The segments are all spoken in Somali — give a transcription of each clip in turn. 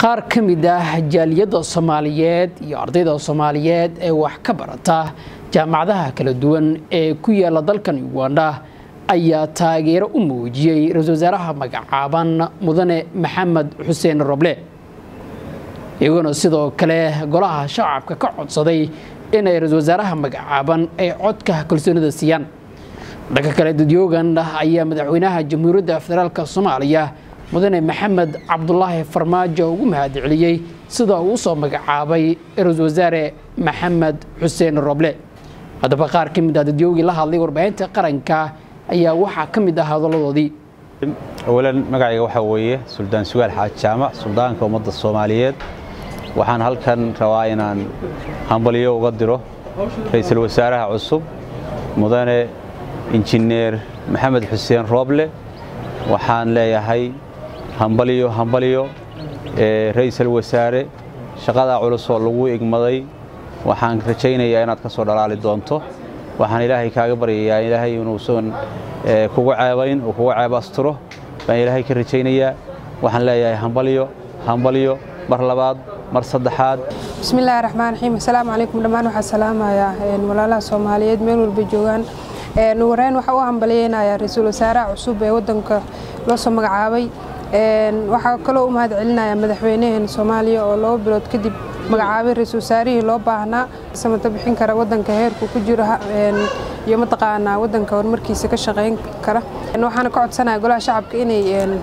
qaar ka mid ah jaaliyadda soomaaliyeed iyo ardayda soomaaliyeed ee wax ka barata jaamacadaha kala duwan ee ku yaala dalkan uganda ayaa taageero u muujiyey ra-isul wasaaraha magacaaban mudane maxamed xuseen roble iyaguna sidoo kale golaha shacabka ka codsaday inay ra-isul wasaaraha magacaaban ay codka kalsoonida siiyaan dhanka kale dadyoogan ayaa madaxweynaha jamhuuriyadda federaalk soomaaliya mudane maxamed cabdulaahi farmaajo ugu mahadceliyey sida uu usoo magacaabay ra-isul wasaare maxamed xuseen roble haddaba qaar ka mid ah dadyoogii la hadlay warbaahinta qaranka ayaa waxaa ka mid ah hadaladoodii awalan magacayga waxaa weeye suldaan sugaal xaaj jaamac suldaanka ummadda soomaaliyeed waxaan halkan rabaa inaan hambalyo uga diro ra'iisul wasaaraha cusub mudane injineer maxamed xuseen rooble waxaan leeyahay hambalyo hambalyo ra'iisul wasaare shaqadaa culus oo lagu igmaday waxaan rajaynayaa inaad ka soo dhalaali doonto waxaan ilaahay kaaga baryayaa ilaahay inuusan kugu ceebayn oo kugu ceeb asturo baan ilaahay ka rajaynayaa waxaan leeyahay hambalyo hambalyo mar labaad mar saddexaad bismillahi raxmaan raxiim assalaamu calaykum dhammaan waxaa salaamayaa walaalaha soomaaliyeed meel walba joogaan wareyn waxaa u hambalyeynayaa ra-iisul wasaaraha cusub ee wadanka loo soo magacaabay waxaa kaloo u mahad celinayaa madaxweynaheena soomaaliya oo laba bilood kadib magacaabay ra-iisul wasaarihii loo baahnaa samata bixin kara wadanka heerku ku jiro iyo mataqaanaa wadanka horumarkiisa ka shaqayn kara waxaana ka codsanaya golaha shacabka inay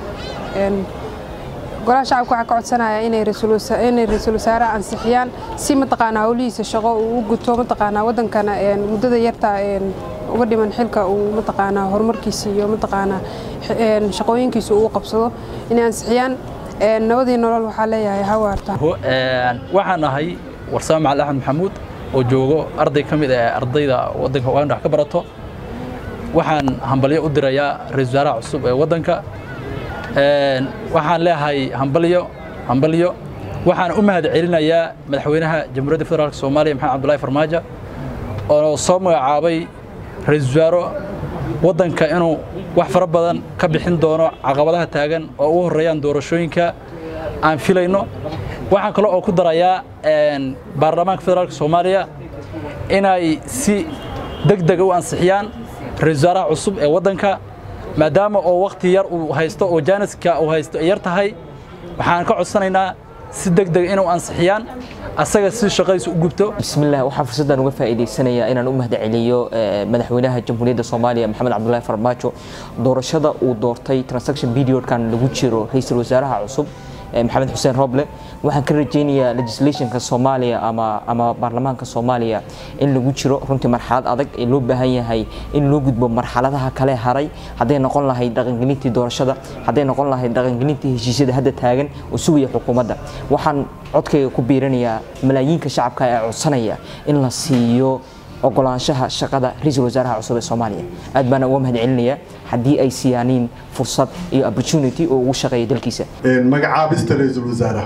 golaha shacabka waxaa ka codsanaya inay ra-iisul wasaaraha ansixiyaan si mataqaanaa howlihiisa shaqo uu u guto mataqaanaa wadankana muddada yarta uga dhiman xilka uu mataqaanaa horumarkiisa iyo mataqaanaa shaqooyinkiisa uu qabsado inay ansixiyaan nabadii nolol waxaa leeyahay hawaarta waxaan ahay warsame macali axmed maxamuud oo joogo arday ka mid ah ardayda wadanka uganda wax ka barato waxaan hambalyo u dirayaa ra-isul wasaaraha cusub ee wadanka waxaan leeyahay hambalyo hambalyo waxaan u mahad celinayaa madaxweynaha jamhuuriyadda federaalk soomaaliya maxamed cabdullahi farmaajo oo soo magacaabay ra-isul wasaaro waddanka inuu wax fara badan ka bixin doono caqabadaha taagan oo ugu horreeyaan doorashooyinka aan filayno waxaan kale oo ku darayaa baarlamaanka federaalk soomaaliya inay si deg dega u ansixiyaan ra-isul wasaaraha cusub ee waddanka maadaama oo wakhti yar uu haysto oo jaaniska uu haysto ay yar tahay waxaan ka codsanaynaa si deg deg inuu ansixiyaan asaga si shaqadiisa u gubto bismillaah waxaan fursaddan uga faa'iidaysanayaa inaan u mahad celiyo madaxweynaha jamhuuriyadda soomaaliya maxamed cabdullaahi farmaajo doorashada uu doortay transaction periodkan lagu jiro ra-iisul wasaaraha cusub maxamed xuseen roble waxaan ka rajaynayaa legislationka soomaaliya ama ama baarlamaanka soomaaliya in lagu jiro runtii marxalad adag ee loo baahan yahay in loo gudbo marxaladaha kale haray hadday noqon lahayd dhaqangelintii doorashada hadday noqon lahayd dhaqangelintii heshiisyada hadda taagan oo sugaya xukuumadda waxaan codkayga ku biiranayaa malaayiinka shacabka ee codsanaya in la siiyo ogolaanshaha shaqada ra-iisul wasaaraha cusub ee soomaaliya aad baana uga mahad celinayaa haddii ay siyaaniin fursad iyo opportunity oo ugu shaqeeya dalkiisa magacaabista ra-iisul wasaaraha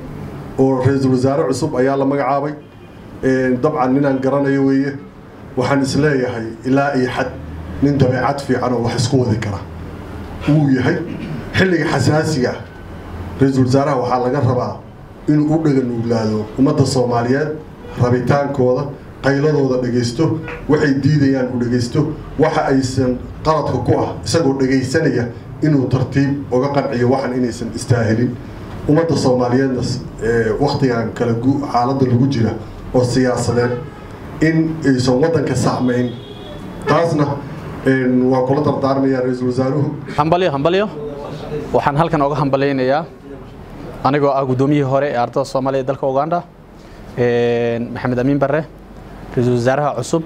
oo ra-iisul wasaare cusub ayaa la magacaabay dabcan ninaan garanayo weeye waxaan isleeyahay ilaa iyo xad nin dabeecad fiican oo wax isku wadi kara wuu yahay xilliga xasaasiga ra-iisul wasaaraha waxaa laga rabaa inuu u dhaga nuuglaado ummadda soomaaliyeed rabitaankooda qayladooda dhegaysto waxay diidayaan uu dhegaysto waxa aysan qaladka ku ah isagoo dhegaysanaya inuu tartiib uga qanciyo waxan inaysan istaahilin ummadda soomaaliyeedna wakhtigan kale xaaladda lagu jira oo siyaasadeed in aysan waddanka saamayn taasna waa kula dardaarmayaa ra-iisul wasaaruhu hambalyo hambalyo waxaan halkan oga hambalyaynayaa anigoo ah guddoomiyihii hore ee ardada soomaaliya dalka uganda maxamed amiin barre ra-iisul wasaaraha cusub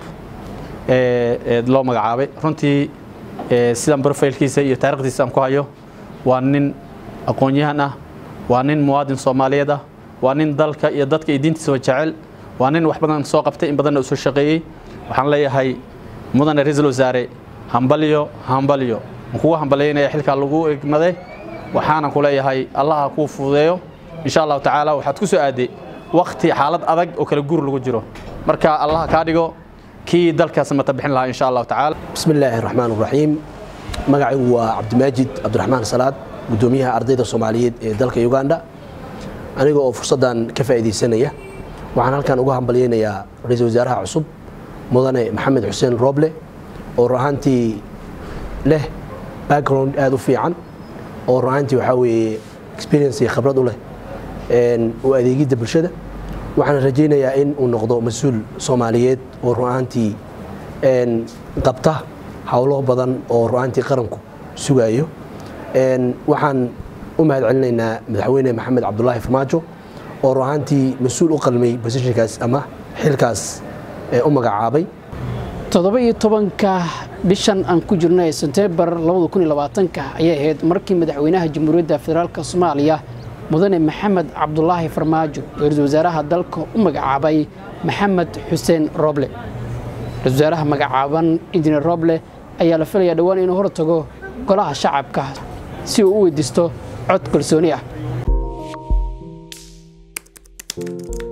ee loo magacaabay runtii sidan brofaylkiisa iyo taarikhdiisa aan ku hayo waa nin aqoon-yahan ah waa nin muwaadin soomaaliyeed ah waa nin dalka iyo dadka iyo diintiisaba jecel waa nin wax badan soo qabtay in badanna u soo shaqeeyey waxaan leeyahay mudane ra-iisul wasaare hambalyo hambalyo aan kugu hambalyaynaya xilkaa lagu egmaday waxaanan ku leeyahay allaha kuu fududeeyo insha allahu tacaala waxaad ku soo aaday wakti xaalad adag oo kala guur lagu jiro marka allaha kaa dhigo kii dalkaas mata bixin lahaa insha allahu tacaala bismi illaahi raxmaan raxiim magacaygu waa cabdimaajid cabdiraxmaan salaad gudoomiyaha ardayda soomaaliyeed ee dalka uganda aniga oo fursaddan ka faa'iidaysanaya waxaan halkan uga hambalyaynayaa ra-iisul wasaaraha cusub mudane maxamed xuseen rooble oo ruahaantii leh background aada u fiican oo ruahaantii waxaa weeye experience iyo khibrad u leh u adeegidda bulshada waxaan rajaynayaa in uu noqdo mas-uul soomaaliyeed oo ruahaantii qabta howlo badan oo ruahaantii qaranku sugayo waxaan u mahad celinaynaa madaxweyne maxamed cabdulaahi farmaajo oo ruahaantii mas-uul u qalmay bosishinkaas ama xilkaas u magacaabay toddoba iyo tobanka bishan aan ku jirnay senteembar labada kun iyo labaatanka ayay ahayd markii madaxweynaha jamhuuriyadda federaalk soomaaliya mudane maxamed cabdulaahi farmaajo oo ra-iisul wasaaraha dalka u magacaabay maxamed xuseen roble ra-isul wasaaraha magacaaban injineer roble ayaa la filayaa dhowaan inuu hor tago golaha shacabka si uu u weydiisto cod kalsooni ah